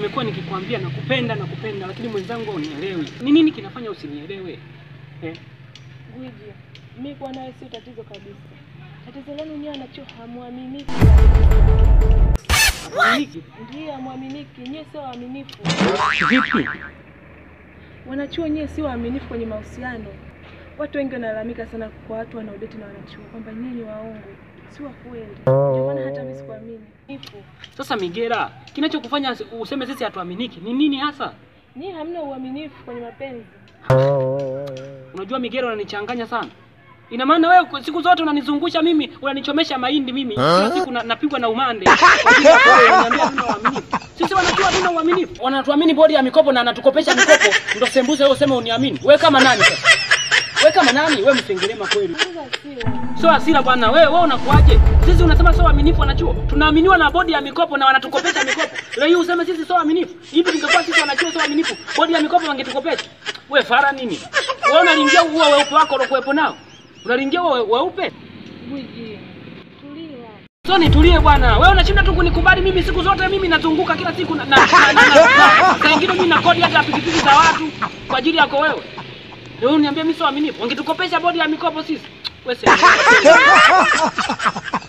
nimekuwa nikikwambia nakupenda nakupenda, lakini mwenzangu unielewi. Ni nini kinafanya usinielewe? Eh? Gwiji, mi kuwa nawe sio tatizo kabisa. Tatizo lenu nyewe anacho hamwaminiki. Hakuaminiki? Ndiyo, hamwaminiki. Nyewe sio waaminifu. Vipi? Wanachuo nyewe sio waaminifu kwenye mahusiano. Watu wengi wanalalamika sana kwa watu wanaodeti na wanachuo kwamba nyinyi ni waongo, si wa kweli. Ndio maana hata mimi sikuamini. Ipo. Sasa Migera, kinachokufanya useme sisi hatuaminiki ni nini hasa? Nyinyi hamna uaminifu kwenye mapenzi. Unajua Migera, unanichanganya sana. Ina maana wewe siku zote unanizungusha mimi, unanichomesha mahindi mimi. Kila siku na, napigwa na umande. Kwa ajili yako wewe, unaniambia hatuna uaminifu. Sisi wanajua hatuna uaminifu. Wanatuamini bodi ya mikopo na anatukopesha mikopo. Ndio sembuze wewe useme uniamini. Wewe kama nani sasa? Wewe kama nani? Wewe msengelema kweli. Sasa sio. Sio hasira bwana. Wewe wewe unakuaje? Sisi unasema sio waaminifu wanachuo. Tunaaminiwa na bodi ya mikopo na wanatukopesha mikopo. Leo hii useme sisi sio waaminifu. Hivi tungekuwa sisi wanachuo sio waaminifu. Bodi ya mikopo wangetukopesha. Wewe fara nini? Wewe unalingia huo weupe wako uliokuwepo nao. Unalingia huo weupe? Gwiji, tulia. Sio nitulie bwana. Wewe unashinda tu kunikubali mimi siku zote mimi nazunguka kila siku na na na- na- na- na- saa ingine mimi nakodi hata pikipiki za watu kwa ajili yako wewe. Leo uniambia mimi sio waaminifu. Wangetukopesha bodi ya mikopo sisi. Wewe sema.